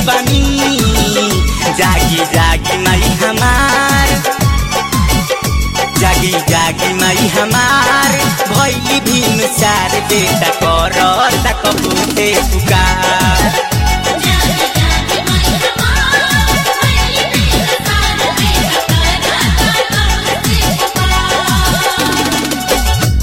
बनी जागी जागी माई हमार जागी जागी माई हमार भैली भीम चार बेटा कर कबूते पुकार जागे जागे माई हमार भैली भीम चार बेटा कर कबूते पुकार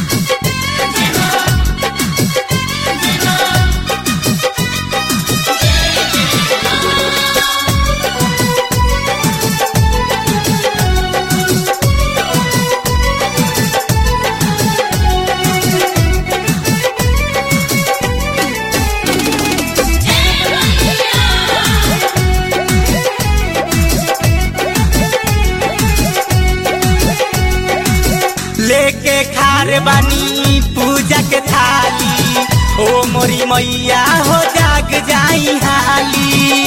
लेके खार बानी पूजा के थाली ओ मोरी मैया हो जाग जाई हाली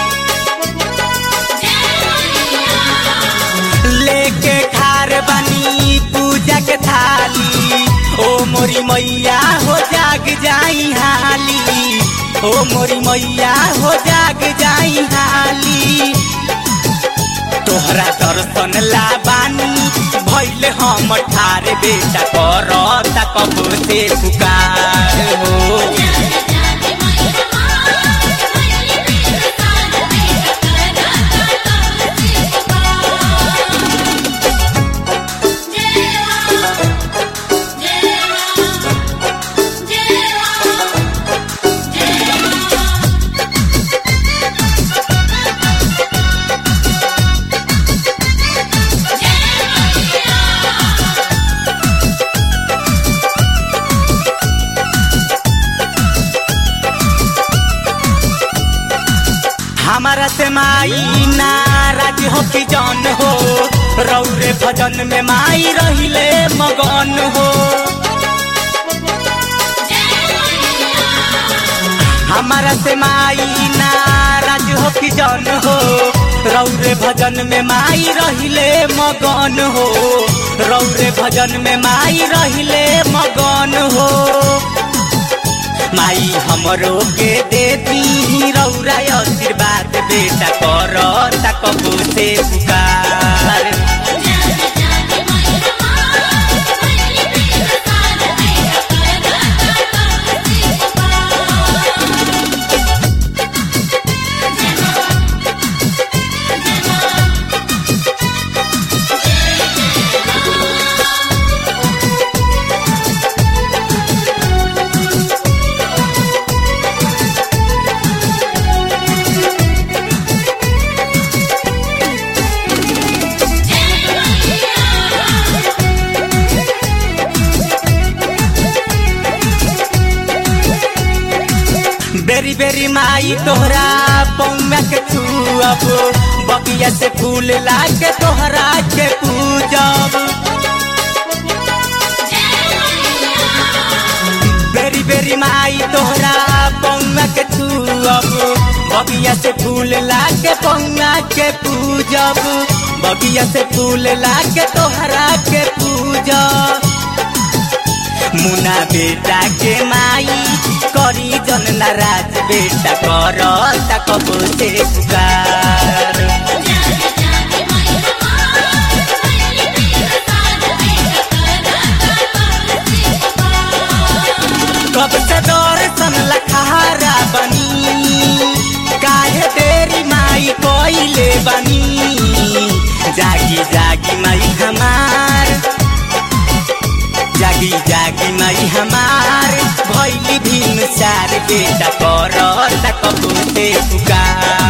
लेके खार बानी पूजा के थाली ओ मोरी मैया हो जाग जाई हाली ओ मोरी मैया हो जाग जाई हाली तोहरा दर्शन ला बानी भैले हम ठार बेटा कर कब से पुकार हो जागे जागे माई हमार भैली भीम चार बेटा कर कबूते पुकार जय मां जय मां जय मां जय मां हमारा से माई नाराज हो कि जन हो रौरे भजन में माई रहिले मगन हो हमारा से माई नाराज हो कि जन हो रौरे भजन में माई रहिले मगन हो रौरे भजन में माई रहिले मगन हो माई हमरो के दे दी रौरा आशीर्वाद बेटा कर कबू से पुकार जागे जागे माई हमार भैली भीम चार बेटा कर कबूते पुकार बेरी बेरी माई तोहरा पौमा के छुअब बगिया से फूल ला के तोहरा के पूजब बेरी बेरी माई तोहरा पौमा के छुअब बगिया से फूल ला के पौमा के पूजब बगिया से फूल ला के तोहरा के पूजब मुना बेटा के माई करी जन नाराज बेटा कर कब से पुकार जागे जागे माई हमार भैली भीम चार बेटा कर कबूते पुकार कब से दर्शन लखारा बनी काहे देरी माई कोइले बनी जागी जागी माई हमार जागी जागी माई हमार भैली भीम चार बेटा कर कबूते पुकार